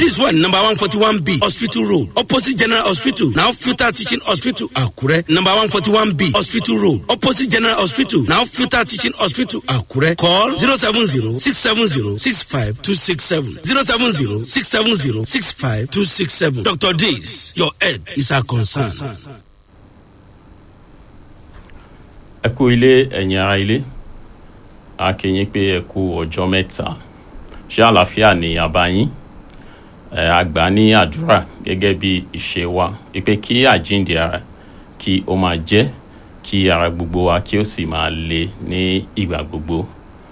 This one, number 141B, Hospital Road, opposite General Hospital, now Futa Teaching Hospital, Akure. Number 141B, Hospital Road, opposite General Hospital, now Futa Teaching Hospital, Akure. Call 070 670 65267. 070 670 65267. Dr. Days, your head is our concern. ẹ kú ilé ẹ̀yin ara ilé a kí yín pé ẹ kú ọjọ́ mẹ́ta ṣé àlàáfíà ni àbá yín ẹ àgbà ní àdúrà gẹ́gẹ́ bí ìṣe wa pé kí àjíǹde ara kí ó máa jẹ́ kí ara gbogbo wa kí ó sì máa le ní ìgbà gbogbo.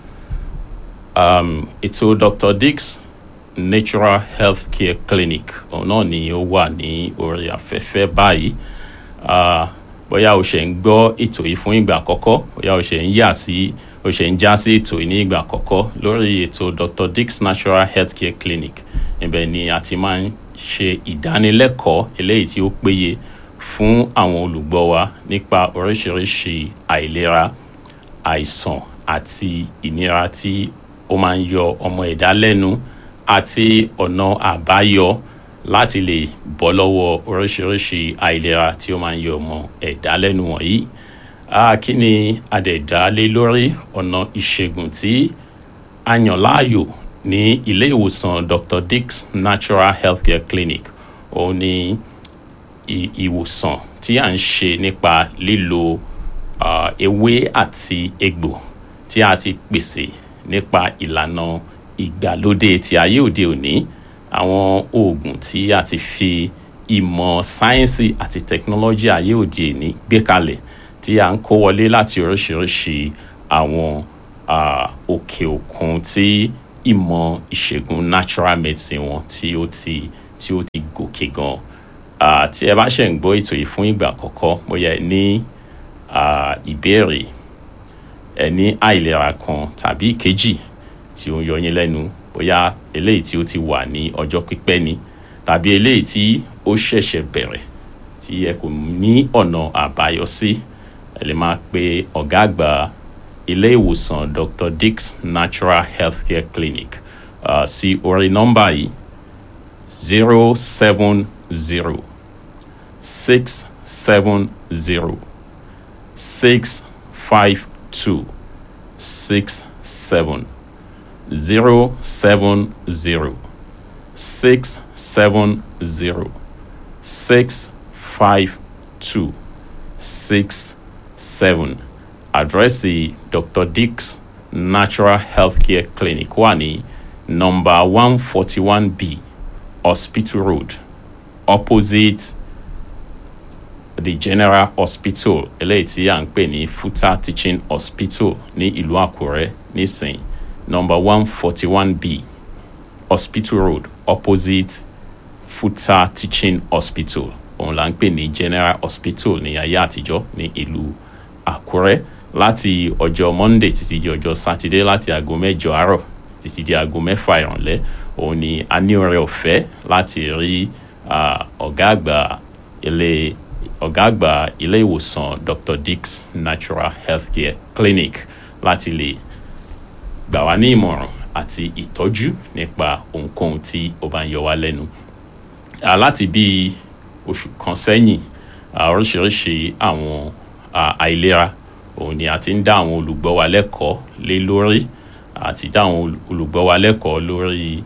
Um, ètò Dr. Dix Natural Health Care Clinic òun náà ni ó wà ní orí afẹ́fẹ́ báyìí. Uh, bóyá o ṣe ń gbọ́ ètò yìí fún ìgbà àkọ́kọ́ bóyá o ṣe ń yà sí o ṣe ń já sí ètò yìí ní ìgbà àkọ́kọ́ lórí ètò Dr. Dick's Natural Healthcare Clinic ibẹ̀ ni a ti máa ń ṣe ìdánilẹ́kọ̀ọ́ eléyìí tí ó péye fún àwọn olùgbọ́ wa nípa oríṣiríṣi àìlera àìsàn àti ìnira tí ó máa ń yọ ọmọ ẹ̀dá lẹ́nu àti ọ̀nà àbáyọ láti lè bọ́ lọ́wọ́ oríṣiríṣi àìlera tí ó máa ń yọ ọmọ ẹ̀dá lẹ́nu wọ̀nyí. kí ni àdẹ̀dá lé lórí ọ̀nà ìṣègùn tí a yàn láàyò ní ilé ìwòsàn Dr. Dick's Natural Healthcare Clinic òun ni ìwòsàn tí à ń ṣe nípa lílo ewé àti egbò tí a ti pèsè nípa ìlànà ìgbàlódé ti ayé òde òní àwọn oògùn tí a ti fi ìmọ̀ sáyẹ́nsì àti tẹkinọ́lọ́jì ayé òde òní gbé kalẹ̀ tí a ń kó wọlé láti oríṣiríṣi àwọn òkè òkun tí ìmọ̀ ìṣègùn natural medicine wọn tí ó ti tí ó ti gòkè gan tí ẹ bá ṣe ń gbọ́ ètò yìí fún ìgbà àkọ́kọ́ bóyá ẹ ní ìbéèrè ẹ ní àìlera kan tàbí ìkejì tí ó ń yọ yín lẹ́nu bóyá eléyìí tí ó ti wà ní ọjọ́ pípẹ́ ni tàbí eléyìí tí ó ṣẹ̀ṣẹ̀ bẹ̀rẹ̀ tí ẹ kò ní ọ̀nà àbáyọ sí ẹ lè máa pe ọ̀gá àgbà ilé ìwòsàn Dr. Dick's Natural Healthcare Clinic uh, sí orí nọ́mbà yìí zero seven zero six seven zero six five two six seven zero seven zero six seven zero six five two six seven àdírẹ́sì Dr. Dick's Natural Healthcare Clinic wà ní nọ́mbà one forty one B Hospital Road opposite the General Hospital eléyìí tí à ń pè ní Futa Teaching Hospital ní ìlú Àkúrẹ́ nísìnyí number one forty one B Hospital Road opposite Futa Teaching Hospital òun là ń pè ní General Hospital ní ayé àtijọ́ ní ìlú Àkúrẹ́ láti ọjọ́ Monday títí di ọjọ́ Saturday láti aago mẹ́jọ àárọ̀ títí di aago mẹ́fà ìrọ̀lẹ́ òun ni a ní ọrẹ ọ̀fẹ́ láti rí ọ̀gá àgbà ilé ọ̀gá àgbà ilé ìwòsàn Dr. Dick's Natural Healthcare Clinic láti lè gbà wá ní ìmọ̀ràn àti ìtọ́jú nípa ohunkóhun tí ó bá ń yọ wá lẹ́nu. láti bí oṣù kan sẹ́yìn oríṣiríṣi àwọn àìlera òun ni a ti ń dá àwọn olùgbọ́ wa lẹ́kọ̀ọ́ lé lórí àti dá àwọn olùgbọ́ wa lẹ́kọ̀ọ́ lórí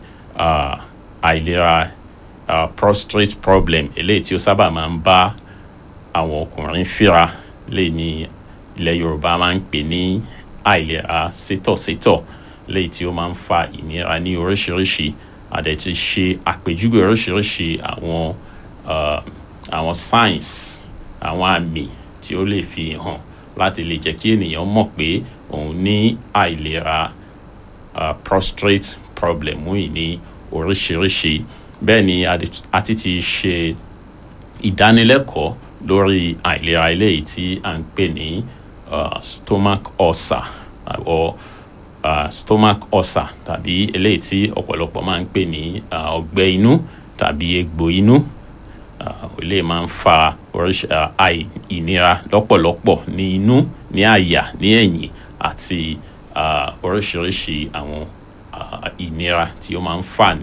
àìlera prostate problem eléyìí tí ó sábà máa ń bá àwọn ọkùnrin fíra lè ní ilẹ̀ Yorùbá máa ń pè ní àìlera sétọ̀sétọ̀ léyìí tí ó máa ń fa ìnira ní oríṣiríṣi àdẹ̀tí ṣe àpèjúwe oríṣiríṣi àwọn àwọn signs àwọn àmì tí ó lè fi hàn láti lè jẹ́ kí ènìyàn mọ̀ pé òun ní àìlera prostate problem yìí ní oríṣiríṣi bẹ́ẹ̀ ni a ti ti ṣe ìdánilẹ́kọ̀ọ́ lórí àìlera eléyìí tí à ń pè ní uh, stomach ulcer or uh, stomach ulcer tàbí eléyìí tí ọ̀pọ̀lọpọ̀ máa ń pè ní ọgbẹ́ uh, inú tàbí egbò inú eléyìí máa ń fa oríṣi ìnira lọ́pọ̀lọpọ̀ ní inú ní àyà ní ẹ̀yìn àti oríṣiríṣi àwọn ìnira tí ó máa ń fà ní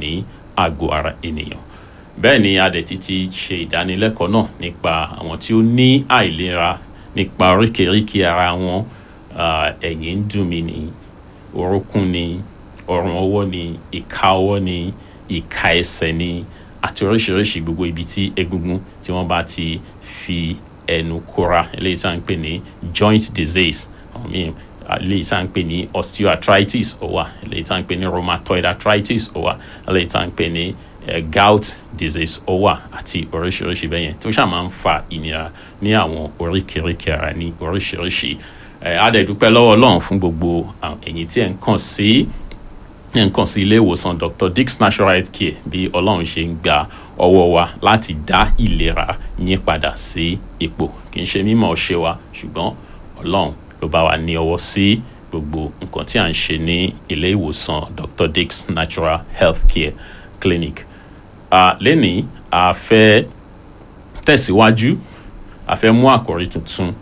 àgọ́ ara ènìyàn bẹ́ẹ̀ ni adẹ̀tí ti ṣe ìdánilẹ́kọ̀ọ́ náà nípa àwọn tí ó ní àìlera nípa oríkèéríkèé ara wọn ẹ̀yìn ń dùn mí ni orúnkún ni ọrùn ọwọ́ ni ìka ọwọ́ ni ìka ẹsẹ̀ ni àti oríṣiríṣi gbogbo ibi tí egungun tí wọ́n bá ti fi ẹnu kóra eléyìí tá à ń pè ní joint disease eléyìí tá à ń pè ní osteoarthritis ó wà eléyìí tá à ń pè ní rheumatoid arthritis ó wà eléyìí tá à ń pè ní gout disease ó wà àti oríṣiríṣi bẹ́ẹ̀ yẹn tó ṣáà máa ń fa ìnira ní àwọn oríkèéríkèé ara ní oríṣiríṣi adẹ̀dúpẹ́ lọ́wọ́ ọlọ́run fún gbogbo ẹ̀yin tí ẹ̀ ń kàn sí ẹ̀ ń kàn sí ilé ìwòsàn dr dick's natural health care bí ọlọ́run ṣe ń gba ọwọ́ wa láti dá ìlera yín padà sí ipò kì í ṣe mímọ̀ ṣe wa ṣùgbọ́n ọlọ́run ló bá wa ní ọwọ́ sí gbogbo nǹkan tí à ń ṣe ní ilé ìwòsàn dr dick's natural health care clinic uh, lẹ́nìí a fẹ́ tẹ̀síwájú a fẹ́ mú àkòrí tuntun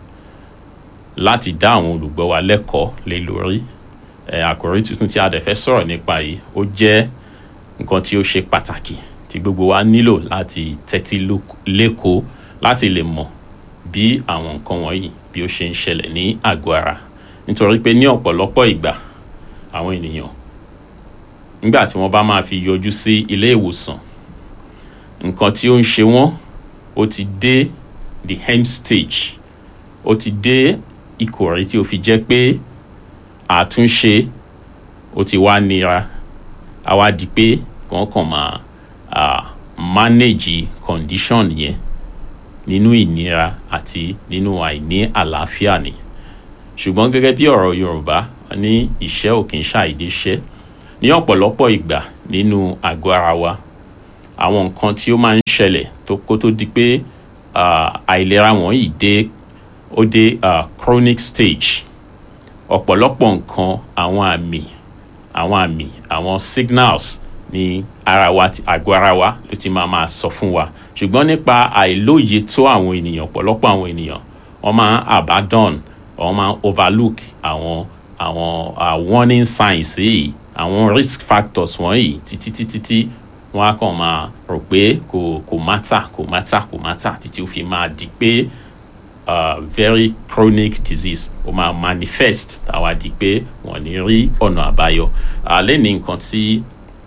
láti dá àwọn olùgbọ́ wa lẹ́kọ̀ọ́ lé lórí àkòrí tuntun tí a dẹ̀ fẹ́ sọ̀rọ̀ nípa yìí ó jẹ́ nǹkan tí ó ṣe pàtàkì tí gbogbo wa nílò láti tẹ́tí lẹ́kọ̀ọ́ láti lè mọ̀ bí àwọn nǹkan wọ̀nyí bí ó ṣe ń ṣẹlẹ̀ ní àgọ́ ara nítorí pé ní ọ̀pọ̀lọpọ̀ ìgbà àwọn ènìyàn nígbà tí wọ́n bá máa fi yọjú sí ilé ìwòsàn nǹkan tí ó ń ṣe wọ́n ó ti dé the end stage ó ti dé ìkòrí tí ó fi jẹ́ pé àtúnṣe ó ti wá nira a wá di pé wọ́n kàn máa uh, manage condition yẹn nínú ìnira àti nínú àìní àlàáfíà ni ṣùgbọ́n gẹ́gẹ́ bí ọ̀rọ̀ Yorùbá ní ìṣẹ́ ò kì í ṣàìdé ṣẹ́ ní ọ̀pọ̀lọpọ̀ ìgbà nínú àgọ́ ara wa àwọn nǹkan tí ó máa ń ṣẹlẹ̀ tó kó tó di pé àìlera wọ̀nyí dé ó dé chronic stage ọ̀pọ̀lọpọ̀ nǹkan àwọn àmì àwọn àmì àwọn signals ní ara wa àgọ́ ara wa ló ti máa máa sọ fún wa ṣùgbọ́n nípa àìlóye tó àwọn ènìyàn ọ̀pọ̀lọpọ̀ àwọn ènìyàn wọ́n máa ń abandon wọ́n máa ń overlook àwọn àwọn uh, warning signs yìí àwọn risk factors wọ̀nyí títí títí tí wọ́n á kàn máa rò pé kò kò mátà kò mátà kò mátà títí ó fi máa di pé uh, very chronic disease ó máa manifest àwa di pé wọ́n ní rí ọ̀nà àbáyọ alẹ́ ní nǹkan tí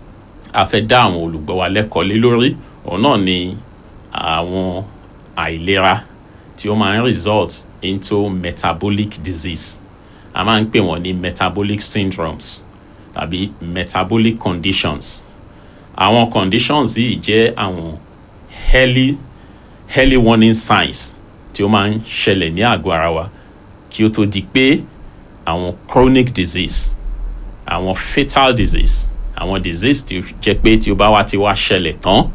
a fẹ́ dá àwọn olùgbọ́ wa lẹ́kọ̀ọ́ lé lórí òun náà ni àwọn àìlera tí ó máa ń result into metabolic disease a máa ń pè wọ́n ní metabolic syndromes tàbí metabolic conditions àwọn conditions yìí jẹ́ àwọn early early warning signs tí ó máa ń ṣẹlẹ̀ ní àgọ́ ara wa kí ó tó di pé àwọn chronic disease àwọn fatal disease àwọn disease tí ó jẹ́ pé tí ó bá wá ti wá ṣẹlẹ̀ tán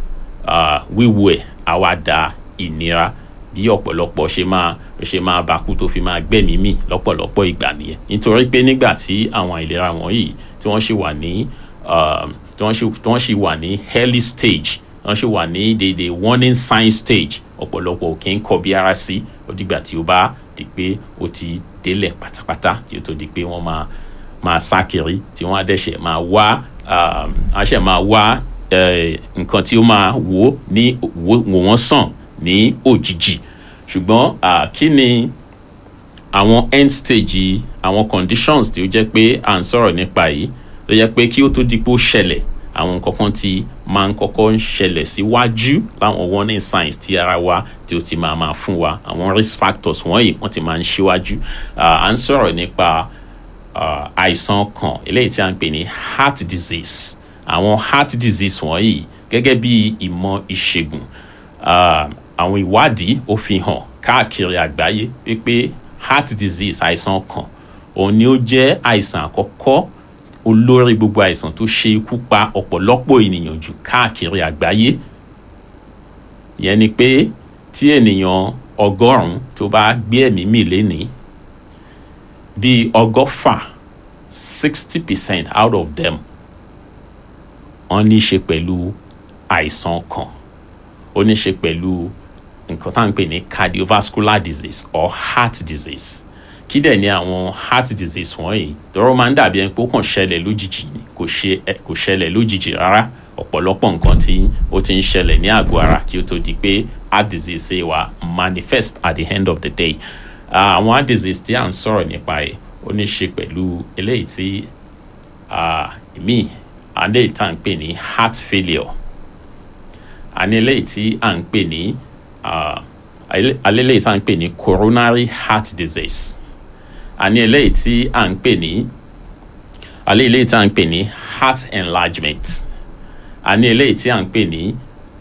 wíwo ẹ̀ á wá da ìnira bí ọ̀pọ̀lọpọ̀ ṣe máa ṣe máa bakú tó fi máa gbẹ̀mí mì lọ́pọ̀lọpọ̀ ìgbà nìyẹn nítorí pé nígbà tí àwọn àìlera wọ̀nyí tí wọ́n ṣì wà ní tí wọ́n ṣì wà ní early stage wọ́n ṣì wà ní dédé warning sign stage ọ̀pọ̀lọpọ̀ kì í kọ bí ara sí ó dìgbà tí ó bá di pé ó ti délẹ̀ pátápátá tí ó tó di pé wọ́n máa máa sá kiri tí wọ́n á dẹ̀ṣẹ̀ máa wá á ṣẹ̀ máa wá nǹkan tí ó máa wò ní wò wọ́n sàn ní òjijì ṣùgbọ́n kí ni àwọn end stage àwọn conditions tí ó jẹ́ pé à ń sọ̀rọ̀ nípa yìí ló jẹ́ pé kí ó tó di pé ó ṣẹlẹ̀ àwọn nǹkan kan tí máa ń kọ́kọ́ ń ṣẹlẹ̀ síwájú láwọn warning signs tí ara wa tí ó ti máa máa fún wa àwọn risk factors wọ̀nyí wọ́n ti máa ń ṣíwájú à ń sọ̀rọ̀ nípa àìsàn kan eléyìí tí a ń pè ní heart disease àwọn heart disease wọ̀nyí gẹ́gẹ́ bí ìmọ̀ ìṣègùn àwọn ìwádìí ó fi hàn káàkiri àgbáyé wípé heart disease àìsàn kan òun ni ó jẹ́ àìsàn àkọ́kọ́ olórí gbogbo àìsàn tó ṣe ikú pa ọ̀pọ̀lọpọ̀ ènìyàn jù káàkiri àgbáyé ìyẹn ni pé tí ènìyàn ọgọ́rùn-ún tó bá gbé ẹ̀mí mì lénìí bíi ọgọ́fà sixty percent out of them wọ́n ní í ṣe pẹ̀lú àìsàn kan ó ní í ṣe pẹ̀lú nǹkan tá à ń pè ní cardiovascular disease or heart disease kí dẹ̀ ni àwọn heart disease wọ̀nyí tọ́rọ máa ń dàbí ẹni pé ó kàn ṣẹlẹ̀ lójijì ni kò ṣe kò ṣẹlẹ̀ lójijì rárá ọ̀pọ̀lọpọ̀ nǹkan tí ó ti ń ṣẹlẹ̀ ní àgọ́ ara kí ó tó di pé heart disease ṣe wà manifest at the end of the day àwọn heart disease tí à ń sọ̀rọ̀ nípa ẹ̀ ó ní ṣe pẹ̀lú eléyìí tí èmi àlẹ́ ìta ń pè ní heart failure àní eléyìí tí à ń pè ní alẹ́ eléyìí tí à ń pè ní coronary heart disease àní eléyìí tí à ń pè ní alẹ́ eléyìí tí à ń pè ní heart enlargement àní eléyìí tí à ń pè ní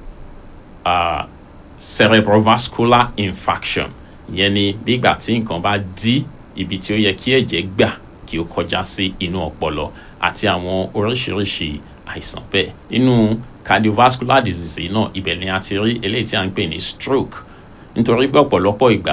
cerebrovascular infarction ìyẹn ni bígbà tí nǹkan bá dí ibi tí ó yẹ kí ẹ̀jẹ̀ gbà kí ó kọjá sí inú ọpọlọ àti àwọn oríṣiríṣi àìsàn bẹ́ẹ̀ nínú cardiovascular disease náà ibẹ̀ ni a ti rí eléyìí tí a ń pè ní stroke nítorí pé ọ̀pọ̀lọpọ̀ ìgbà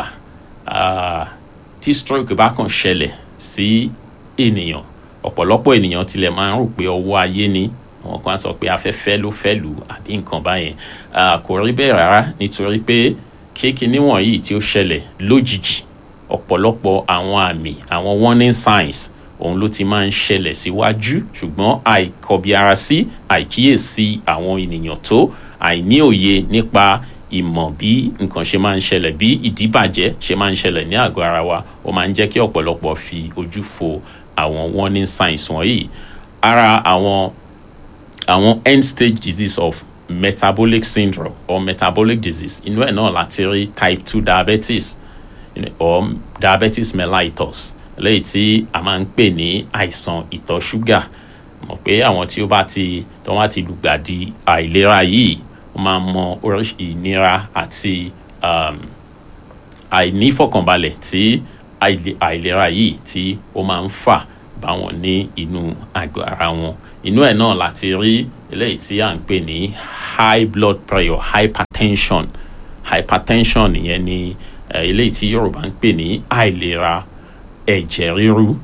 tí stroke bá kàn ṣẹlẹ̀ sí ènìyàn ọ̀pọ̀lọpọ̀ ènìyàn tilẹ̀ máa ń rò pé ọwọ́ ayé ni àwọn kan sọ pé afẹ́fẹ́ ló fẹ́ lù àbí nǹkan báyẹn kò rí bẹ́ẹ̀ rárá nítorí pé kéèkì wọ̀nyí tí ó ṣẹlẹ̀ lójijì ọ̀pọ̀lọpọ̀ àwọn àmì àwọn warning signs òun ló ti máa ń ṣẹlẹ̀ síwájú ṣùgbọ́n àìkọbiara sí àìkíyèsí àwọn ènìyàn tó àìní òye nípa ìmọ̀ bí nǹkan ṣe máa ń ṣẹlẹ̀ bí ìdíbàjẹ́ ṣe máa ń ṣẹlẹ̀ ní àgọ́ ara wa ó máa ń jẹ́ kí ọ̀pọ̀lọpọ̀ fi ojú fo àwọn warning signs wọ̀nyí ara àwọn àwọn end stage disease of metabolic syndrome or metabolic disease inú ẹ̀ náà láti rí type two diabetes or diabetes mellitus lẹ́yìn tí a máa ń pè ní àìsàn ìtọ̀ ṣúgà mọ̀ pé àwọn tí ó bá ti tó wá ti lùgbàdì àìlera yìí wọ́n máa mọ oríṣi ìnira àti àìnífọ̀kànbalẹ̀ tí àìlera yìí tí ó máa ń fà bá wọn ní inú àgọ́ ara wọn inú ẹ̀ náà láti rí eléyìí tí à ń pè ní high blood pressure hypertension hypertension ìyẹn ni eléyìí tí yorùbá ń pè ní àìlera ẹ̀jẹ̀ ríru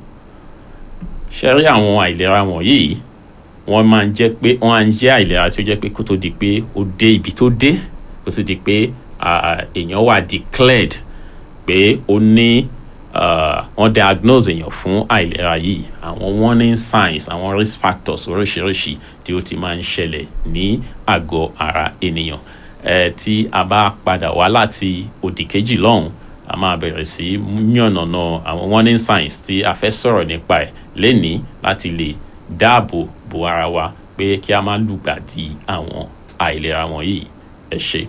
ṣe rí àwọn àìlera wọ̀nyí wọ́n máa ń jẹ́ pé wọ́n á ń jẹ́ àìlera tí ó jẹ́ pé kó tó di pé ó dé ibi tó dé kó tó di pé èèyàn wà declared pé ó ní wọ́n diagnose èèyàn fún àìlera yìí àwọn warning signs àwọn risk factors oríṣiríṣi tí ó ti máa ń ṣẹlẹ̀ ní àgọ́ ara ènìyàn tí a bá padà wá láti òdì kejì lọ́hùn a máa bẹ̀rẹ̀ sí yànnàná àwọn warning signs tí a fẹ́ sọ̀rọ̀ nípa ẹ̀ lénìí láti lè dáàbò bo ara wa pé kí a má lùgbàdì àwọn àìlera wọ̀nyí ẹ ṣe.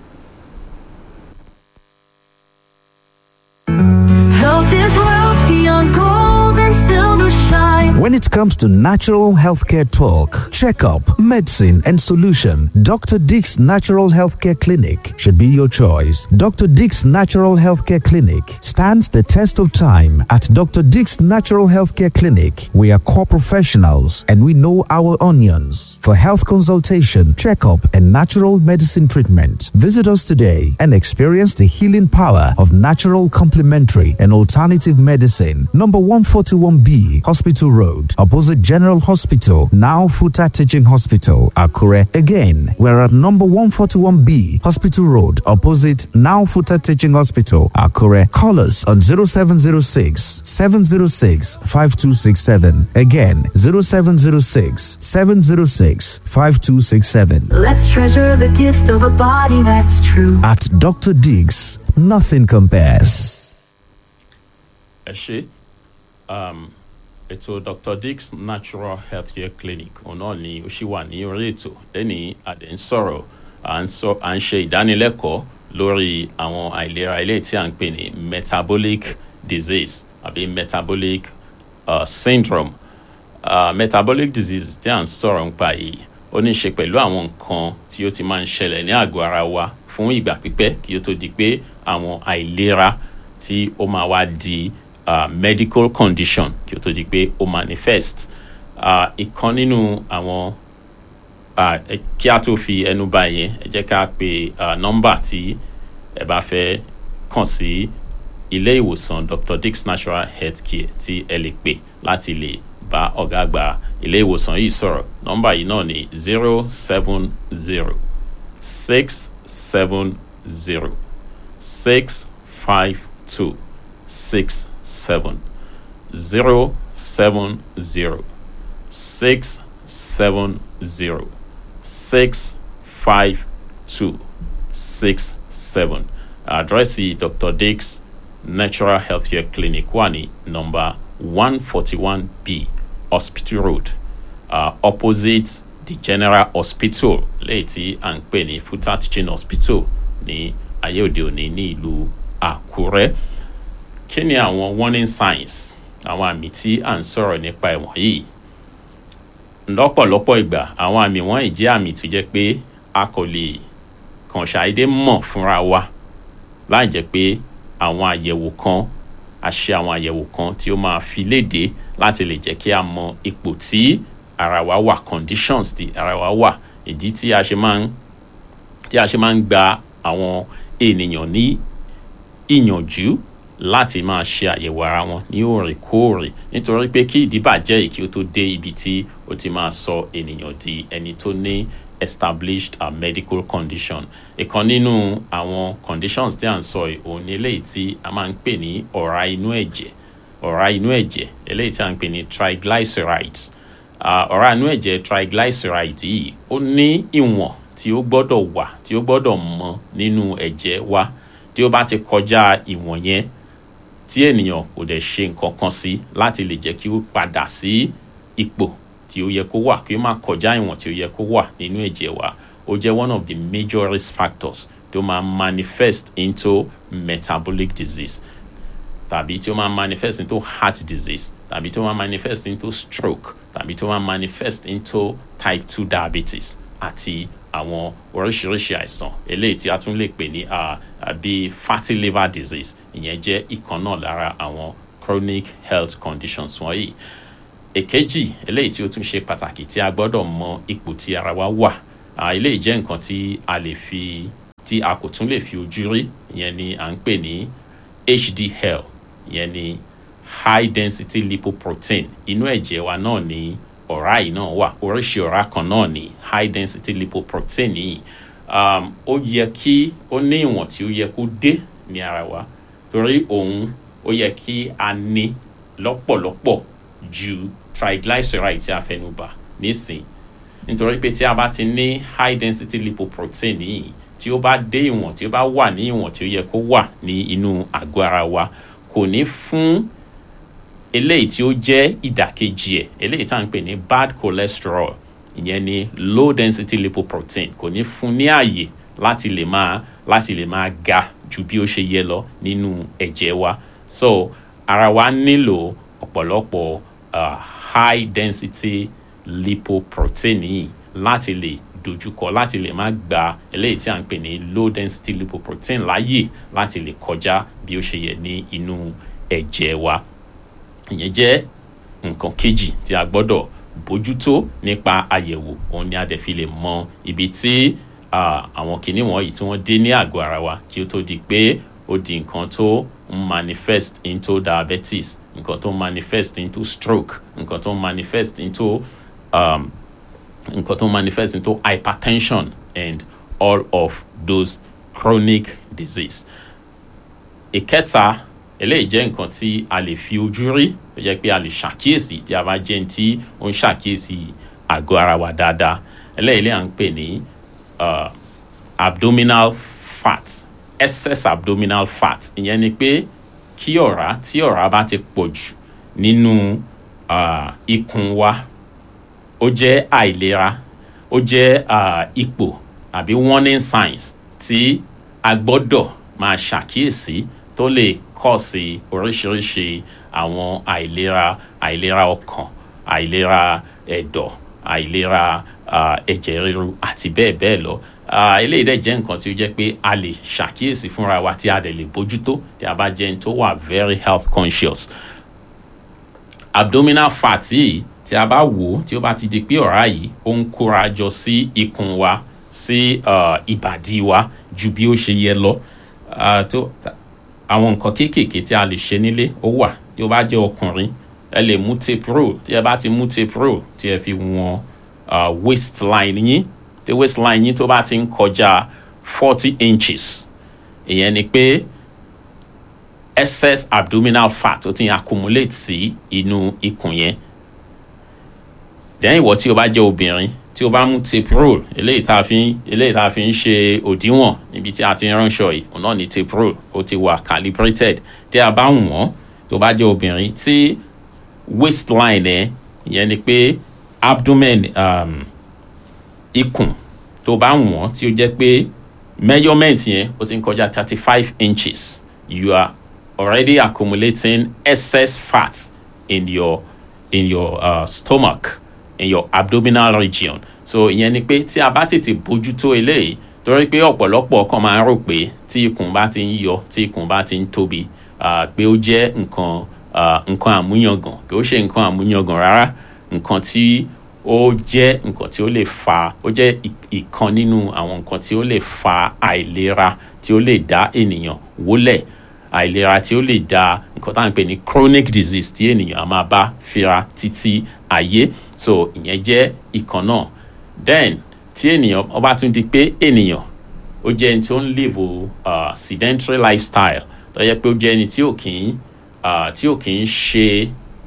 Health is wealth beyond gold and silver shine. When it comes to natural healthcare talk, checkup, medicine, and solution, Dr. Dick's Natural Healthcare Clinic should be your choice. Dr. Dick's Natural Healthcare Clinic stands the test of time. At Dr. Dick's Natural Healthcare Clinic, we are core professionals and we know our onions. For health consultation, checkup, and natural medicine treatment, visit us today and experience the healing power of natural complementary and alternative medicine. Number 141B, Hospital Road, opposite General Hospital, now Futa Teaching Hospital, Akure. Again, we're at number 141B, Hospital Road, opposite now Futa Teaching Hospital, Akure. Call us on 0706 706 5267. Again, 0706 706 5267. Let's treasure the gift of a body that's true. At Dr. Diggs, nothing compares. ẹ ṣe um, ètò dr dix natural healthcare clinic òun náà ni ó ṣì wà ní orí ètò lẹ́ni àdé ń sọ̀rọ̀ à ń sọ à ń ṣe ìdánilẹ́kọ̀ọ́ lórí àwọn àìlera ilé tí à ń pè ní metabolic disease àbí metabolic uh, syndrome uh, metabolic disease tí à ń sọ̀rọ̀ nípa yìí ó ní í ṣe pẹ̀lú àwọn nǹkan tí ó ti máa ń ṣẹlẹ̀ ní àgọ́ ara wa fún ìgbà pípẹ́ kí ó tó di pé àwọn àìlera tí ó máa wá di uh, medical condition kí ó tó di pé ó manifest uh, ìkan nínú àwọn uh, ẹ- kí a tó fi ẹnu bà yẹn ẹ jẹ́ ká pe uh, nọ́mbà tí ẹ bá fẹ́ kàn sí ilé ìwòsàn dr dix natural health care tí ẹ lè pè láti lè bá ọ̀gá àgbà ilé ìwòsàn yìí sọ̀rọ̀ nọ́mbà yìí náà ní zero seven zero six seven zero six five two six seven zero seven zero six seven zero six five two six seven àdírẹ́sì dr dix natural healthcare clinic wà ní nọ́mbà one forty one b hospital road uh, opposite the general hospital léyìí tí à ń pè ní futa teaching hospital ní ayé òde òní ní ìlú àkúrẹ́ kí ni àwọn warning signs àwọn àmì tí à ń sọ̀rọ̀ nípa ẹ̀wọ̀n yìí lọ́pọ̀lọpọ̀ ìgbà àwọn àmì wọ̀nyí jẹ́ àmì tó jẹ́ pé a kò lè kàn ṣàìdé mọ̀ fúnra wa láì jẹ́ pé àwọn àyẹ̀wò kan a ṣe àwọn àyẹ̀wò kan tí ó máa fi léde láti lè jẹ́ kí a mọ ipò tí ara wa wà conditions tí ara wa wà ìdí tí a ṣe máa ń tí a ṣe máa ń gba àwọn ènìyàn ní ìyànjú láti máa ṣe àyẹ̀wò ara wọn ní òrèkóòrè nítorí pé kí ìdíbàjẹ́ yìí kí ó tó dé ibi tí ó ti máa sọ ènìyàn di ẹni tó ní established uh, medical condition ìkan nínú àwọn conditions tí à ń sọ yìí òun ni eléyìí tí a máa ń pè ní ọ̀rá inú ẹ̀jẹ̀ ọ̀rá inú ẹ̀jẹ̀ eléyìí tí a ń pè ní triglycerides uh, ọ̀rá inú ẹ̀jẹ̀ triglycerides yìí ó ní ìwọ̀n tí ó gbọ́dọ̀ wà tí ó gbọ́dọ̀ mọ nínú ẹ̀jẹ̀ wa tí ó bá ti kọjá ìwọ̀n yẹn tí ènìyàn kò dẹ̀ ṣe nǹkan kan sí láti lè jẹ́ kí ó padà sí ipò tí ó yẹ kó wà kí ó má kọjá ìwọ̀n tí ó yẹ kó wà nínú ẹ̀jẹ̀ wa ó jẹ́ one of the major risk factors tó máa manifest into metabolic disease tàbí tí ó máa manifest into heart disease tàbí tó máa manifest into stroke tàbí tó máa manifest into type two diabetes àti àwọn oríṣiríṣi àìsàn eléyìí tí a tún lè pè ní bíi fatty liver disease ìyẹn jẹ́ ìkan náà lára àwọn chronic health conditions wọ̀nyí èkejì eléyìí tí ó tún ṣe pàtàkì tí a gbọ́dọ̀ mọ ipò tí ara wa wà eléyìí jẹ́ nǹkan tí a lè fi tí a kò tún lè fi ojú rí ìyẹn ni à ń pè ní HDL ìyẹn ni high density lipoprotein inú ẹ̀jẹ̀ wa náà ni ọ̀rá yìí náà wà oríṣi ọ̀rá kan náà ni high density lipoprotein yìí um, ó yẹ kí ó ní ìwọ̀n tí ó yẹ kó dé ní ara wa torí òun ó yẹ kí a ní lọ́pọ̀lọpọ̀ ju triglyceride tí a fẹnu bà nísìn nítorí pé tí a bá ti ní high density lipoprotein yìí tí ó bá dé ìwọ̀n tí ó bá wà ní ìwọ̀n tí ó yẹ kó wà ní inú àgọ́ ara wa kò ní fún eléyìí tí ó jẹ́ ìdàkejì ẹ̀ eléyìí tá à ń pè ní bad cholesterol ìyẹn ni low density lipoprotein kò ní fún ní ààyè láti lè máa láti lè máa ga ju bí ó ṣe yẹ lọ nínú ẹ̀jẹ̀ wa so ara wa nílò ọ̀pọ̀lọpọ̀ uh, high density lipoprotein yìí láti lè dojúkọ láti lè má gba eléyìí tí à ń pè ní low density lipoprotein láàyè láti lè kọjá bí ó ṣe yẹ ní inú ẹ̀jẹ̀ wa ìyẹn jẹ́ nǹkan kejì tí a gbọ́dọ̀ bójútó nípa àyẹ̀wò òun ni a dẹ̀ fi lè mọ ibi tí àwọn kìíní wọ̀nyí tí wọ́n dé ní àgọ́ ara wa kí ó tó di pé ó di nǹkan tó ń manifest into diabetes nǹkan tó ń manifest into stroke nǹkan tó ń manifest into um, nǹkan tó ń manifest into hypertension and all of those chronic disease. ìkẹta eléyìí jẹ́ nǹkan tí a lè fi ojú rí tó jẹ́ pé a lè ṣàkíyèsí tí a bá jẹ́ ní tí ó ń ṣàkíyèsí àgọ́ ara wa dáadáa eléyìí lè à ń pè ní uh, abdominal fat excess abdominal fat ìyẹn ni pé kí ọ̀rá tí ọ̀rá bá ti pọ̀ jù nínú uh, ikùn wa ó jẹ́ àìlera ó jẹ́ uh, ipò àbí warning signs tí a gbọ́dọ̀ máa ṣàkíyèsí tó lè kọ́ sí oríṣiríṣi àwọn àìlera àìlera ọkàn àìlera ẹ̀dọ̀ àìlera ẹ̀jẹ̀ ríru àti bẹ́ẹ̀ bẹ́ẹ̀ lọ eléyìí dẹ̀ jẹ́ nǹkan tí ó jẹ́ pé a lè ṣàkíyèsí fúnra wa tí a dẹ̀ lè bójútó tí a bá jẹ́ ẹni tó wà very health conscious abdominal fat yìí tí a bá wò ó tí ó bá ti di pé ọ̀rá yìí ó ń kóra jọ sí ikùn wa sí ìbàdí wa ju bí ó ṣe yẹ lọ àwọn nǹkan kéékèèké tí a lè ṣe nílé ó wà tí ó bá jẹ́ ọkùnrin ẹ lè mú tape roll tí ẹ bá ti mú tape roll tí ẹ fi wọn waistline yín tí waistline yín tó bá ti ń kọjá forty inches ìyẹn ni pé excess abdominal fat ó ti ń accumulate sí inú ikùn yẹn lẹ́yìn ìwọ tí o bá jẹ́ obìnrin tí o bá mú tape roll eléyìí tá a fi ń eléyìí tá a fi ń ṣe òdiwọ̀n níbi tí a ti ń ránṣọ yìí òun náà ni tape roll ó ti wà calibrated tí a bá wọ̀n tó bá jẹ́ obìnrin tí waistline ẹ̀ ìyẹn ni pé abdomen um, ikùn tó bá wọ̀n tí ó jẹ́ pé measurement yẹn ó ti ń kọjá thirty five inches you are already accumulating excess fat in your in your uh, stomach in your abdominal region so ìyẹn ni pé tí a bá tètè bójútó eléyìí torí pé ọ̀pọ̀lọpọ̀ kan máa ń rò pé tí ikùn bá ti ń yọ tí ikùn bá ti ń tóbi uh, pé ó jẹ́ nǹkan uh, nǹkan àmúyangàn kì ó ṣe nǹkan àmúyangàn rárá nǹkan tí ó jẹ́ nǹkan tí ó lè fa ó jẹ́ ì- ìkan nínú àwọn nǹkan tí ó lè fa àìlera tí ó lè dá ènìyàn wólẹ̀ àìlera tí ó lè dá nǹkan tá à ń pè ní chronic disease tí ènìyàn á máa bá fira títí ayé so ìyẹn jẹ́ ìkan náà then tí ènìyàn ó bá tún di pé ènìyàn ó jẹ́ ẹni tí ó ń live uh, sedentary lifestyle tó yẹ pé ó jẹ́ ẹni tí ò kì í uh, tí ò kì í ṣe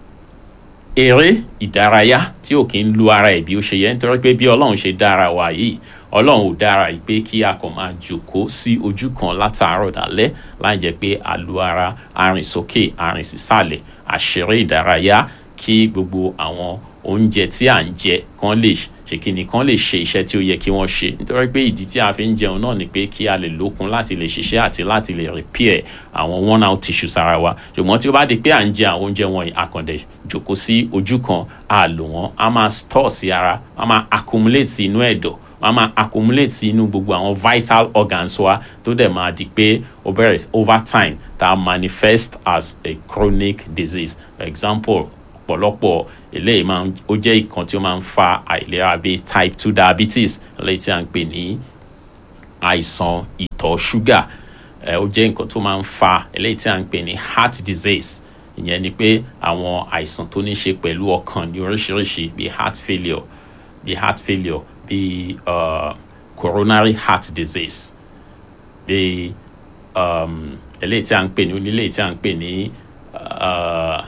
eré ìdárayá tí ò kí ń lu ara ẹ̀ bí ó ṣe yẹ nítorí pé bí ọlọ́run ṣe dára wa yìí ọlọ́run ò dára yìí pé kí a kàn máa jòkó sí ojú kan látàárọ̀ dálẹ́ láì jẹ́ pé a lu ara arìn sókè arìn sísàlẹ̀ àṣeré ìdárayá kí gbogbo àwọn oúnjẹ tí à ń jẹ kán lè ṣe kí ni kán lè ṣe iṣẹ́ tí ó yẹ kí wọ́n ṣe nítorí pé ìdí tí a fi ń jẹun náà ni pé kí a lè lókun láti lè ṣiṣẹ́ àti láti lè repair àwọn worn out tissues ara wa ṣùgbọ́n tí ó bá di pé à ń jẹ àwọn oúnjẹ wọ̀nyí àkàndẹ̀ jòkó sí ojú kan a lò wọ́n a máa store sí ara a máa accumulate sí inú ẹ̀dọ̀ wọ́n á máa accumulate sí inú gbogbo àwọn vital organs wa tó dẹ̀ máa di pé ó bẹ̀rẹ̀ over time tá a manifest as a chronic disease for example ọ̀pọ̀lọpọ̀ eléyìí máa ń ó jẹ́ ìkan tí ó máa ń fa àìlera bíi type two diabetes eléyìí tí a ń pè ní àìsàn ìtọ̀ ṣúgà ẹ ó jẹ́ nǹkan tó máa ń fa eléyìí tí a ń pè ní heart disease ìyẹn ni pé àwọn àìsàn tó ní ṣe pẹ̀lú ọkàn ní oríṣiríṣi bíi heart failure bíi heart failure bíi uh, coronary heart disease bíi um, eléyìí tí a ń pè ní onílé tí a ń pè ní uh,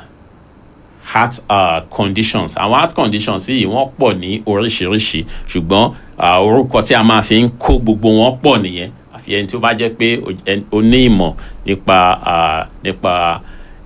heart uh, conditions àwọn heart conditions yìí wọ́n pọ̀ ní oríṣiríṣi ṣùgbọ́n uh, orúkọ tí a máa fi ń kó gbogbo wọn pọ̀ nìyẹn àfi ẹni tí ó bá jẹ́ pé o- ẹn- o ní ìmọ̀ nípa uh, nípa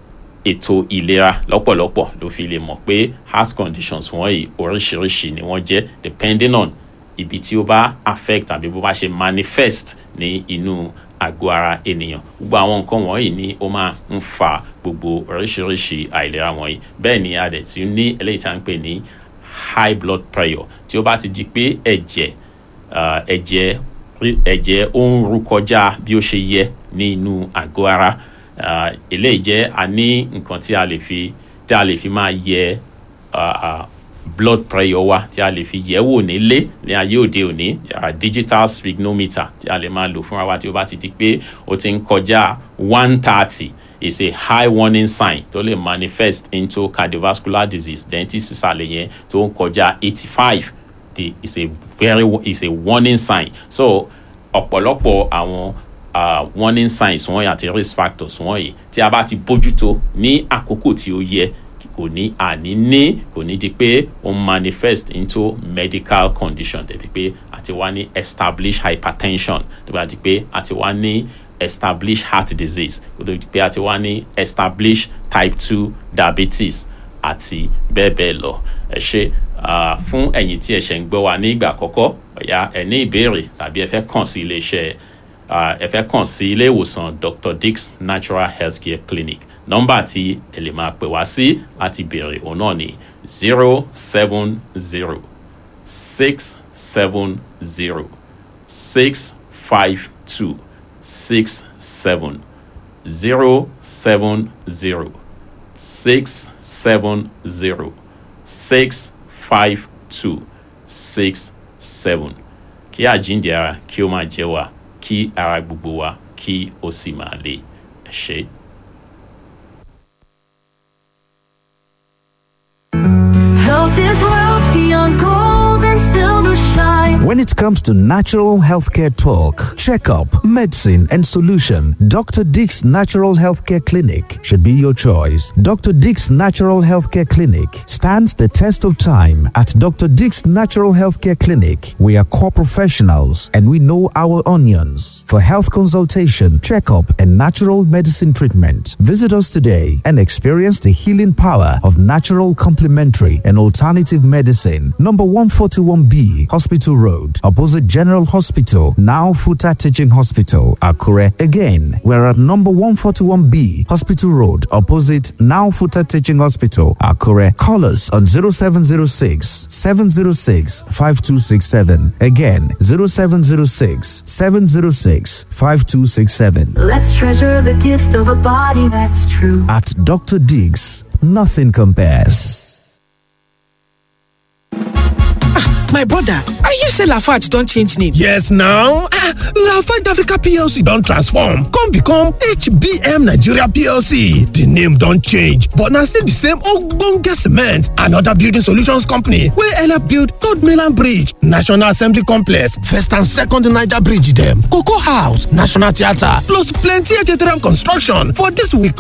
ètò ìlera lọ́pọ̀lọpọ̀ ló fi lè mọ̀ pé heart conditions wọ̀nyí oríṣiríṣi ni wọ́n jẹ́ depending on ibi tí ó bá affect tàbí bó bá ṣe manifest ní inú àgọ́ ara ènìyàn gbogbo àwọn nǹkan wọ̀nyí ni ó máa ń fa gbogbo oríṣiríṣi àìlera wọ̀nyí bẹ́ẹ̀ ni a dẹ̀ ti ní eléyìí tí a ń pè ní high blood pressure tí ó bá ti di pé ẹ̀jẹ̀ uh, ẹ̀jẹ̀ ẹ̀jẹ̀ ó ń ru kọjá bí ó ṣe yẹ ní inú àgọ́ ara uh, eléyìí jẹ́ a ní nǹkan tí a lè fi tí a lè fi máa yẹ uh, uh, blood pressure wa tí a lè fi yẹ̀ wò nílé ní ayé òde òní uh, digital sphygmometer tí a lè máa lò fúnra wa tí ó bá ti di pé ó ti ń kọjá one thirty is a high warning sign tó lè manifest into cardiovascular disease then tí sísàlẹ̀ yẹn tó ń kọjá eighty five the is a very is a warning sign so ọ̀pọ̀lọpọ̀ àwọn uh, warning signs wọ̀nyí àti risk factors wọ̀nyí tí a bá ti bójútó ní àkókò tí ó yẹ kò ní àní ní kò ní di pé ó ń manifest into medical condition débi pé àti wá ní established hypertension tó bá di pé àti wá ní established heart disease kò tó di pé àti wá ní established type two diabetes àti bẹ́ẹ̀ bẹ́ẹ̀ lọ ẹ ṣe ah, fún ẹ̀yin tí ẹ ṣẹ̀ ń gbọ́ wa ní ìgbà àkọ́kọ́ ọ̀yá ẹ ní ìbéèrè tàbí ẹ fẹ́ kàn sí iléeṣẹ́ ah, ẹ fẹ́ kàn sí ilé ìwòsàn dr dix natural healthcare clinic nọ́mbà tí ẹ lè máa pè wá sí láti béèrè òun náà ní zero seven zero six seven zero six five two six seven zero seven zero six seven zero six five two six seven kí àjíǹde ara kí ó máa jẹ́ wa kí ara gbogbo wa kí ó sì máa le ẹ ṣé. Health is wealth beyond gold and silver shine. time. When it comes to natural healthcare talk, checkup, medicine, and solution, Dr. Dick's Natural Healthcare Clinic should be your choice. Dr. Dick's Natural Healthcare Clinic stands the test of time. At Dr. Dick's Natural Healthcare Clinic, we are core professionals and we know our onions. For health consultation, checkup, and natural medicine treatment, visit us today and experience the healing power of natural complementary and alternative medicine. Number 141B, Hospital Road, opposite General Hospital, now Futa Teaching Hospital, Akure. Again, we're at number 141B, Hospital Road, opposite now Futa Teaching Hospital, Akure. Call us on 0706 706 5267. Again, 0706 706 5267. Let's treasure the gift of a body that's true. At Dr. Diggs, nothing compares. my brother i hear say lafarge don change name yes now ah lafarge africa plc don transform come become hbm nigeria plc di name don change but na still di same ogbonge cement and oda building solutions company wey help build third mainland bridge national assembly complex first and second niger bridge dem cocoa house national theatre plus plenty htm construction for dis we